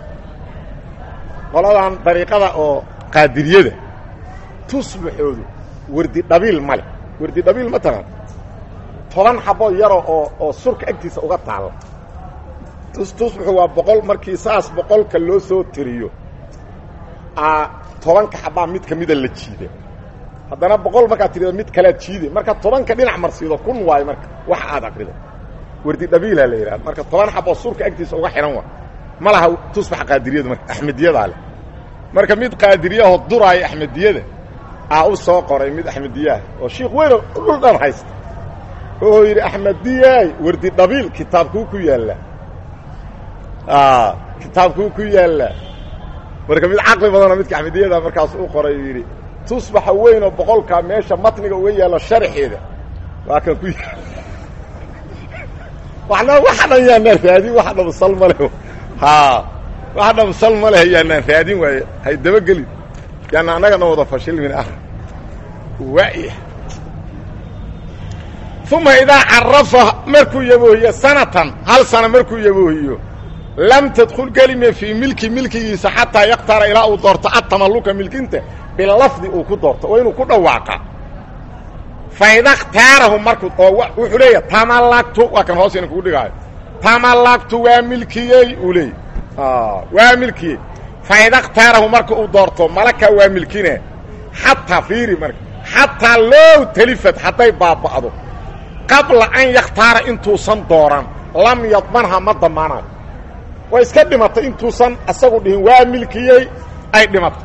qoladan dariiqada oo qaadiriyada tusbaxoodu wardi dhabiil male wardi dhabiil ma taqaan toban xaboo yaro oo oo surka agtiisa uga taalla tusbaxu waa boqol markii saas boqolka loo soo tiriyo a tobanka xabaa mid ka mida la jiida haddana boqol markaad tirido mid kalead jiide marka tobanka dhinac marsiido kun waayo marka wax aad akrido wardi dhabiilaa la yidhahda marka toban xaboo surka agtiisa uga xihan waa ma laha tusbax qaadiriyadu marka axmediyadaa leh marka mid qaadiriyaho duraayo axmediyada aa u soo qoray mid axmediyaah oo shiikh weyn dhul dhan haysta oo yidhi axmediyaay wardi dhabiil kitaabkuu ku yaallaa kitaabkuu ku yaallaa marka mid caqli badanoo midka axmediyada markaas u qoray yidhi tusbaxa weyn oo boqolkaa meesha matniga uga yaalla sharxeeda waa kan ku yaal wana waxa dhan yaanaan raadin waxa dhabsal ma leh ha waxa dhabsal ma leh yaanaan raadin waaye hay dabagelin yaana annagana wada fashilmin ah waaya uma idaa carafa markuu yaboohiyo sanatan hal sana markuu yaboohiyo lam tadkul gelime fii milki milkigiisa xataa yakhtara ilaa uu doorto atamalluka milkinta bilafdi uu ku doorto waa inuu ku dhawaaqa faida khtaarahu markuu oo wuxuu leeya tamallagtu waa kan hoos ina kugu dhigaayo tamallagtu waa milkiyey uu leeyay waa milkiyey faida khtaarahu marka uu doorto malaka waa milkine xataa fiiri marka xataa low talifad hadday baaba'do qabla an yakhtaara intuusan dooran lam yadmanha ma damaanayo way iska dhimatay intuusan isagu dhihin waa milkiyey ay dhimato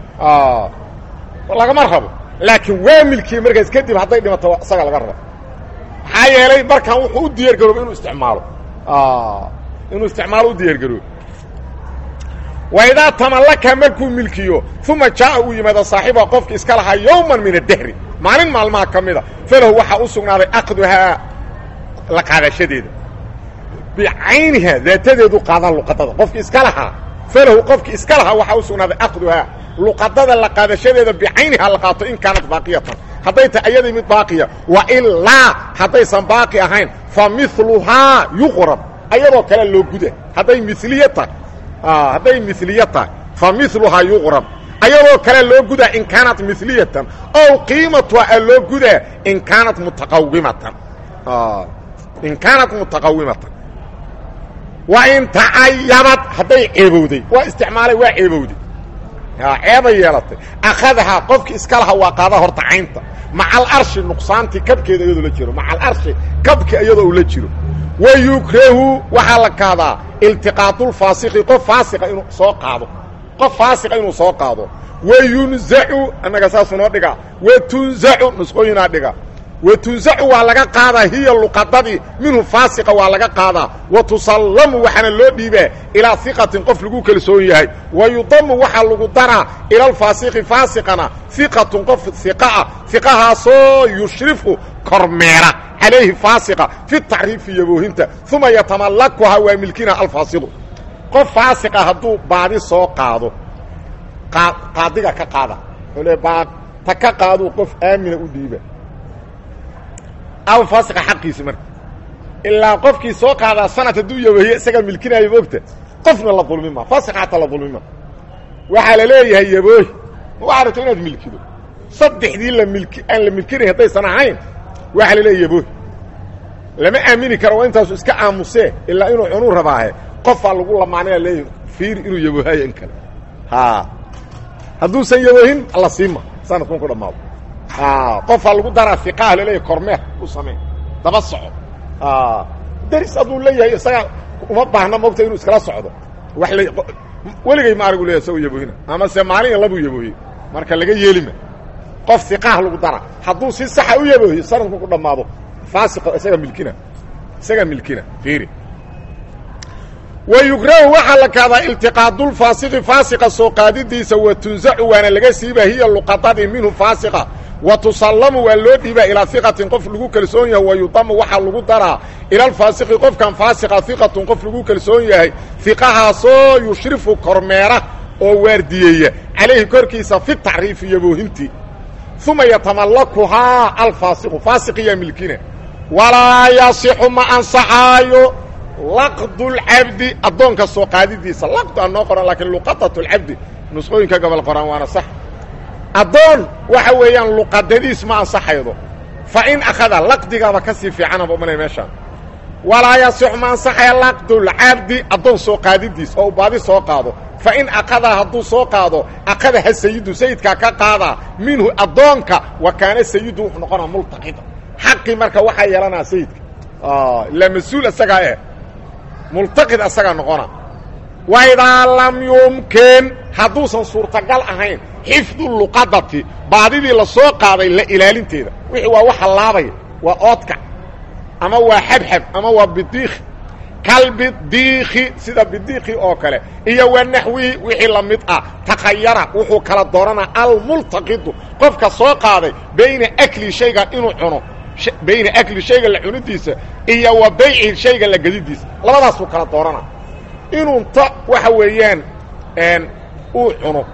lagama rabo laakiin waa milkiyey markaas kadib hadday dhimato isaga laga rabo maxaa yeelay markan wuxuu u diyaar garooba inuu isticmaalo inuu isticmaalo u diyaar garoobo waidaa tamallaka markuu milkiyo uma jaa'a uu yimaado saaxiba qofki iska lahaa yowman min adahri maalin maalmaha ka mida falahu waxaa u sugnaaday aqduhaa la qaadashadeeda bicayniha daatadeedu qaadaan luqadada qofki iska lahaa falahu qofki iska lahaa waxaa u sugnaaday aqduhaa luqadada la qaadashadeeda bicayniha la qaato in kaanat baaqiyatan hadday tahay ayadii mid baaqiya wa ilaa haddaysan baaqi ahayn fa miluhaa yuqrab ayadoo kale loo guda hadday miliye tahay hadday miliye tahay fa miluhaa yuqrab ayadoo kale loo gudaa in kaanat miliyatan ow qiimatuha a loo gudaa in kaanat mutaqawimatan in kaanat mutaqawimatan wa in tacayabad hadday ceebowday waa isticmaalay waa ceebowday ceebay yeelatay akhadahaa qofki iska laha waa qaada horta caynta maca alarshi nuqsaantii kabkeeda iyadoo la jiro maca alarshi kabki iyadoo uu la jiro wa yukrahu waxaa la kahdaa iltiqaatulfaasiki qof faasiqa inuu soo qaado qof faasiqa inuu soo qaado wayunzacu annaga saasuu noo dhigaa watunzacu nusqooyinaa dhiga watunzacu waa laga qaadaa hiya luqadadii minhu faasiqa waa laga qaadaa wa tusallamu waxaana loo dhiibaa ilaa iqatin qof lagu kalsoon yahay wa yudamu waxaa lagu daraa ila alfaasiqi faasiqana iqatun qof iqaah iqahaasoo yushrifu kormeera calayhi faasiqa fi tacriifi yaboohinta uma yatamalakuhaa waa milkina alfaasiqu qof faasiqa hadduu baadi soo qaado qaadiga ka qaada le baa ta ka qaaduu qof aamina u dhiiba aw faasiqa xaqiisi marka ilaa qofkii soo qaadaa sanad hadduu yabahiye isagaa milkinaayo moogta qofna la dulmi ma faasiqa xataa la dulmi ma waxaa la leeyahay yaboohi ma waxaa rabto inaad milkido saddexdii la milki aan la milkinayn haddaysan ahayn waxaa la leeyahy yaboohi lama aamini karo waa intaasu iska aamusee ilaa inuu cunuu rabaahe qofaa lagu lamaanaya leeyahy fiiri inuu yaboohayo in kale ha hadduusan yaboohin la siima sanadkun ku dhammaado qofaa lagu daraa iqaah laleeyahy kormeer u samey daba soco daris hadduu leeyahay isagaa uma baahna mogta inuu iskala socdo wa weligay ma arigu leeyahy isagoo yaboohina ama se maalin labuu yaboohiye marka laga yeelima qof iqaah lagu daraa hadduu si saxa u yaboohiyo sanadku ku dhammaado faasiqa isagaa milkina isagaa milkina fiiri wayukrahu waxaa la kaadaa iltiqaadulfaasiqi faasiqa soo qaadidiisa wa tunzacu waana laga siiba hiya luqadadii minhu faasiqa wa tusallamu waa loo dhiibaa ilaa iqatin qof lagu kalsoon yahay wa yudamu waxaa lagu daraa ila alfaasiqi qofkan faasiqa iqatun qof lagu kalsoon yahay iqahaasoo yushrifu kormeera oo waardiyeeya calayhi korkiisa fi tacriifi yaboohintii uma yatamalakuhaa alfaasiqu faasiqiyaa milkina walaa yasixu ma ansaxaayo laqdu lcabdi addoonka soo qaadidiisa laqdu aan noo qoran laakiin luqadat lcabdi nusqooyinka gobol qoran waana sax addoon waxa weeyaan luqadadiis ma ansaxaydo fa in akhada laqdigaaba ka sii fiicanaba umanay meeshaan walaa yasixu ma ansaxaya laqdulcabdi addoon soo qaadidiis oo u baadi soo qaado fa in akadaa hadduu soo qaado akadaha sayidu sayidkaa ka qaadaa minhu addoonka wa kaana sayidu wuxuu noqonaa multaqida xaqii marka waxaa yeelanaa sayidka ilaa mas-uul isagaa eh multaqid asagaa noqona waidaa lam yumkin hadduusan suurtagal ahayn xifdu luqadati baadidii la soo qaaday la ilaalinteeda wixii waa wax hallaabaya waa oodkac ama waa xabxab ama waa bidiikhi kalbidiikhi sida bidiikhi oo kale iyo wa naxwihi wixii la mid ah takhayara wuxuu kala dooranaa almultaqidu qofka soo qaaday bayna akli shaygan inuu cuno bayna akli shayga la cunidiisa iyo wa bayci shayga la gedidiisa labadaasuu kala doorana inuu ta waxa weeyaan uu cuno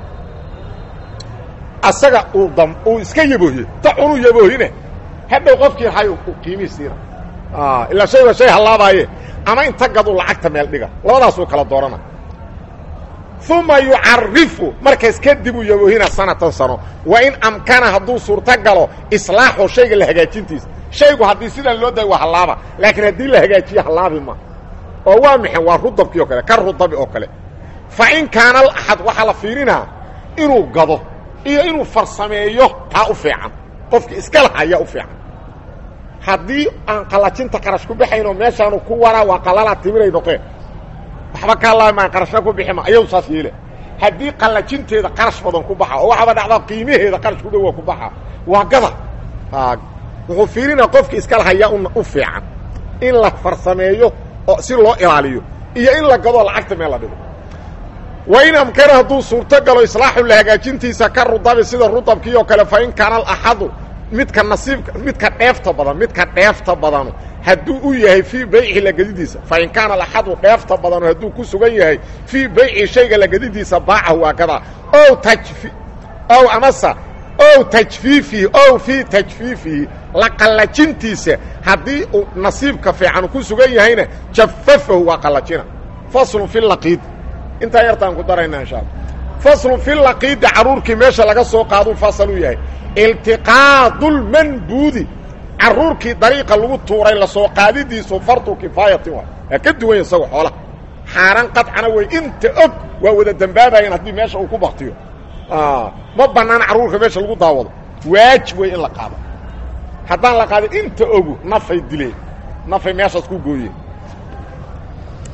asaga uu dam uu iska yaboohiye ta cunuu yaboohine hadhow qofkii hay qiimii siina ilaa shayga shay hallaabaaye ama inta gadu lacagta meel dhiga labadaasuu kala doorana uma yucarifu markaas kadib uu yaboohina sanatan sano wa in amkana hadduu suurto galo islaaxu shayga la hagaajintiisa shaygu haddii sidan loo dayo waa hallaaba laakiin haddii la hagaajiyo hallaabi ma oo waa maxay waa rudabkii oo kale ka rudabi oo kale fa in kaana alaxad waxaa la fiirinaa inuu gado iyo inuu farsameeyo taa u fiican qofki iska laha ayaa u fiican haddii aan qallajinta qarash ku baxaynoo meeshaanu ku waraa waa qallalaa timiray noqeen waxba ka laamaan qarashna ku bixi ma ayadu saas yeele haddii qallajinteeda qarash badan ku baxa oo waxaaba dhacdaa qiimaheeda qarash ku dhowa ku baxa waa gada wuxuu fiirinaa qofki iska lahayaa u fiican in la farsameeyo oo si loo ilaaliyo iyo in la gadoo lacagta meel la dhigo wa in amkana hadduu suurto galo islaaxu la hagaajintiisa ka rudabi sida rudabkii oo kale fa in kaana alaxadu midka nasiibka midka dheefta badan midka dheefta badanu hadduu u yahay fii bayci lagadidiisa fa in kaana alaxadu dheefta badanu hadduu ku sugan yahay fii bayci shayga lagadidiisa baacahu waa gadaa ow tajfi ow amasa ow tajfiifihi ow fii tajfiifihi la qallajintiisa haddii uu nasiibka fiican ku sugan yahayna jafafahu waa qallajina faslun fi laqiid intaa yartaan ku darayna insha alla faslun fi laqiidi carruurkii meesha laga soo qaaduu fasal u yahay iltiqaadulmanbuudi carruurkii dariiqa lagu tuuray lasoo qaadidiisu fardu kifaayatin waa waa ka duwan isago xoolaha xaaraan qadcana wey inta og waa wada dembaabayan haddii meesha uu ku baktiyo ma banaana carruurka meesha lagu daawado waajib wey in la qaado haddaan la qaadin inta ogu nafay dileen nafay meeshaas ku gooyeen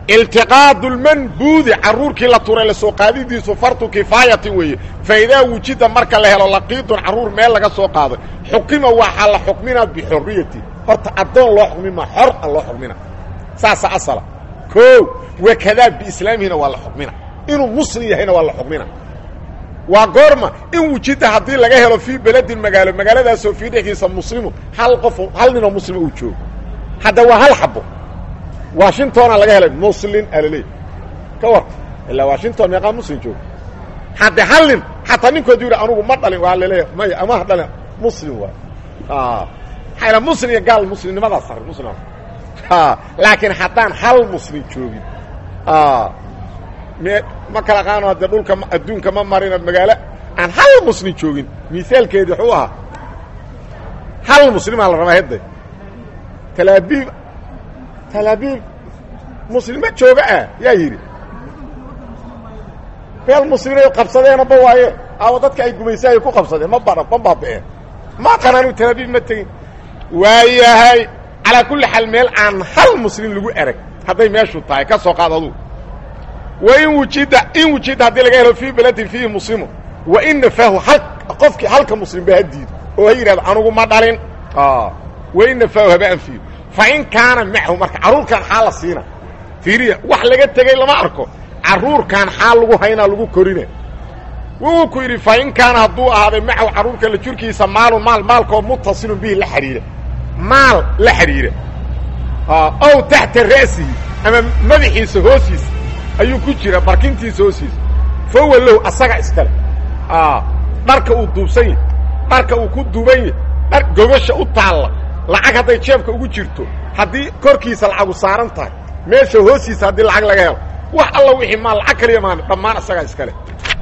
iltiqaadu lmanbuudi carruurkii la turay la soo qaadidiisu fardu kifaayatin weeye fa idaa wujida marka la helo laqiidun carruur meel laga soo qaaday xukima waxaa la xukminaa bixorriyati horta addoon loo xukmin maa xor a loo xukmina saasa asala o wakadaa biislaamihina waa la xukmina inuu muslim yahayna waa la xukmina waa goorma in wujida haddii laga helo fii beledin magaalo magaaladaasoo fii dhexdiisa muslimun hal qof hal ninoo muslima uu joogo hadda waa hal xabo washingtona laga helay muslin alaleey ka war ilaa washington meeqaa muslim joogo hadde hal nin xataa ninkoodu yidhi anugu ma dhalin waa laleeya maya ama ha dhalin muslim waay maxaa ila muslim iyo gaal muslimnimadaas sar muslim laakiin haddaan hal muslim joogin me ma kala qaano haddee dhulka adduunka ma marina magaalo aan hal muslim joogin misaalkeedi wuxuu ahaa hal muslimaa la rabaa hedde talaabiib talaabiib muslima jooga ah yaa yidhi meel muslimay qabsadeenaba waaye aawo dadka ay gumaysahay ku qabsadeen ma ba ma baaba'een ma qanaanu talaabiib ma tegin waayahay calaa kulli xaal meel aan hal muslim lagu erag hadday meeshu tahay ka soo qaad aduu wa in wujida in wujida haddii laga helo fii beledin fiihi muslimun wa in nafaahu hal qofkii halka muslim ba ha diido oo ha yidhahdo anugu ma dhalin wa in nafaahu haba anfiyo fa in kaana macahu marka carruurkan xaa la siina fiiriya wax laga tegey lama arko carruurkan xaa lagu haynaa lagu korina wuu ku yidhi fa in kaana hadduu ahaaday macahu carruurka la jirkiisa maalun maal maalkoo mutasilun bihi la xidhiira maal la xidhiira ow taxta ra'sihi ama madaxiisa hoosiisa ayuu ku jira barkintiisa hoosiisa fa huwa lahu asaga iskale dharka uu duubsan yahy dharka uu ku duuban yahy dhar gogasha u taalla lacag hadday jeebka ugu jirto haddii korkiisa lacagu saaran tahay meesha hoostiisa haddii lacag laga helo wax alla wixii maal lacag kaliya maan dhammaan asagaa iskale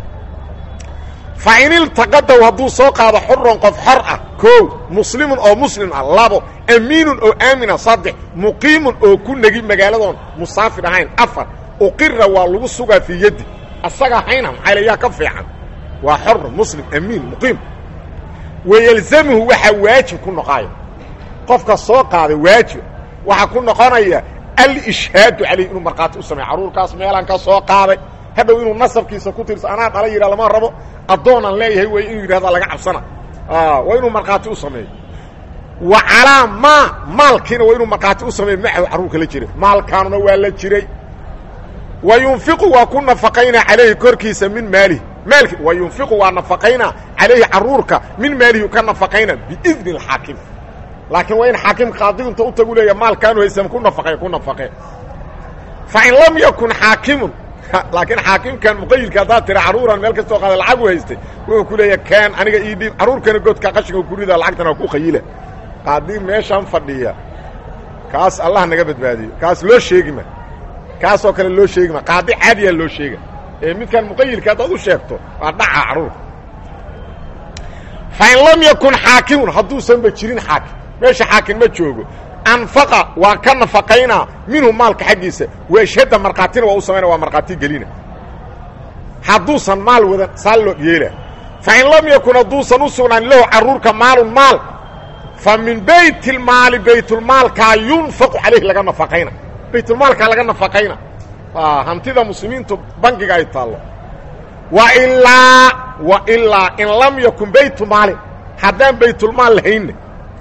fa in iltaqadaw hadduu soo qaado xuron qof xor ah koow muslimun oo muslim ah labo amiinun oo aamina saddex muqiimun oo ku negi magaaladoon musaafir ahayn afar uqira waa lagu sugaa fii yaddi asagaa hayna maxaa le yaa ka fiican waa xor muslim amiin muqiim wayelzamuhu waxaa waajib ku noqaaya qofka soo qaaday waajib waxaa ku noqonaya alishhaadu calayh inuu markhaati u sameeyo carruurkaas meelaan ka soo qaaday hadhow inuu nasabkiisa ku tirso anaa dhala yidha lama rabo addoonaan leeyahay way inuu yidhahda laga cabsana waa inuu markhaati u sameeyo wa calaa maa maalkiina waa inuu markhaati u sameeyo macahu carruurka la jiray maalkaanuna waa la jiray wa yunfiqu waa ku nafaqaynaa calayhi korkiisa min maalihi maalki wa yunfiqu waa nafaqaynaa calayhi carruurka min maalihi ka nafaqayna biidni alxaakim laakiin waa in xaakim qaadigu inta u tagu leeya maalkaanu haysam ku nafaqe ku nafaqe fa in lam yakun xaakimun laakiin xaakimkan muqayilka haddaad tira carruuran meel kastoo qaada lacagu haystay wuxuu ku leeya kaan aniga ii dhiib carruurkana godka qashinka ku rida lacagtana waa ku khayila qaadii meeshaan fadhiya kaas allah naga badbaadiyo kaas loo sheegi ma kaasoo kale loo sheegi ma qaadi caadiyaa loo sheega ee midkan muqayilka haddaad u sheegto waa dhaca carruurka fa in lam yakun xaakimun hadduusanba jirin xaakim meesha xaakim ma joogo anfaqa waa ka nafaqaynaa minhu maalka xaggiisa weeshhadda markhaatina waa u samayna waa markhaati gelina hadduusan maal wadan saa loo yeela fa in lam yakun hadduusan u sugnaan lahu carruurka maalun maal fa min baytilmaali baytulmaalkaa yunfaqu calayhi laga nafaqayna baytulmaalkaa laga nafaqayna hantida muslimiintu bangiga ay taallo wa ilaa wa ilaa in lam yakun baytu maalin haddaan baytulmaal lahaynna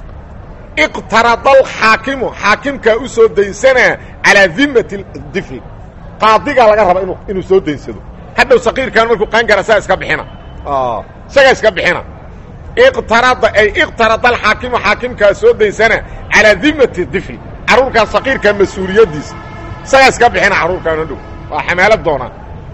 iqtarada alxaakimu xaakimkaa u soo daynsanaa calaa dimati difli qaadigaa laga raba inu inuu soo daynsado hadhow saqiirkan markuu qaangara saa iska bixina isagaa iska bixina iqtarada ay iqtarada alxaakimu xaakimkaa soo daynsanaa calaa dimati difli carruurkaa saqiirkaa mas-uuliyaddiisa isagaa iska bixina carruurkaan hadhow waa xamaalo doonaa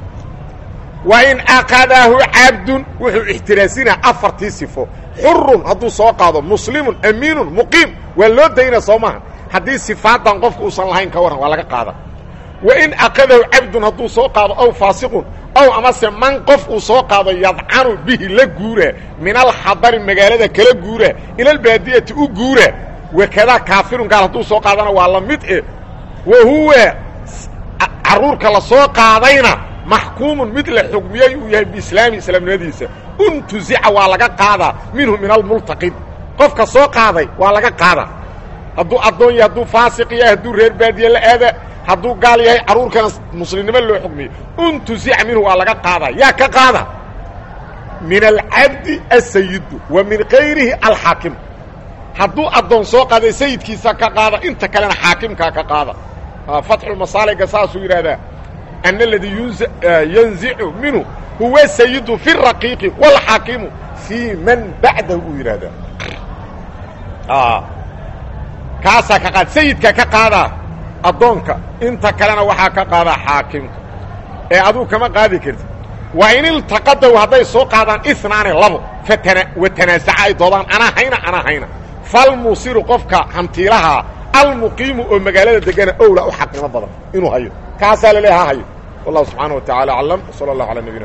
wa in akadahu cabdun wuxuu ixtiraasinaa afartii sifo xurun hadduu soo qaado muslimun amiinun muqiim waa loo daynaa soo maaha haddii sifaadan qofka uusan lahayn ka warran waa laga qaada wa in akadahu cabdun hadduu soo qaado aw faasiqun ow amase man qof uu soo qaado yadcanu bihi la guuraa min alxadari magaalada kala guuraa ilalbaadiyati u guuraa wakadaa kaafirun gaal hadduu soo qaadana waa la mid e wa huwa carruurka la soo qaadayna maxkuumun mid la xugmiyey uu yahay biislaami islaamnimadiisa untuzica waa laga qaadaa minhu min almultaqid qofka soo qaaday waa laga qaadaa hadduu addoon yahay hadduu faasiq yahay hadduu reer baadiye la aada hadduu gaal yahay carruurkana muslimnimo loo xukmiyo untusica minhu waa laga qaada yaa ka qaada min alcabdi asayidu wa min kayrihi alxaakim hadduu addoon soo qaaday sayidkiisa ka qaada inta kalena xaakimkaa ka qaada fatxulmasaaliga saasuu yidhaahdaa ana aladii yanzicu minhu huwa sayidu fi raqiiqi wاlxaakimu fii man bacdahu buu yidhaahdaa kaasaa ka qaada sayidkaa ka qaadaa addoonka inta kalena waxaa ka qaadaa xaakimka ee aduu kama qaadi kartid wa in iltaqadaw hadday soo qaadaan inaane labo fatana watanaasaca ay doodaan anaa hayna anaa hayna falmuusiru qofka hantiilahaa almuqiimu oo magaalada degana owla u xaqnimo badan inuu hayo kaasaa laleeya ha hayo wallahu subxaana wa tacala aclam sala allah ala nabina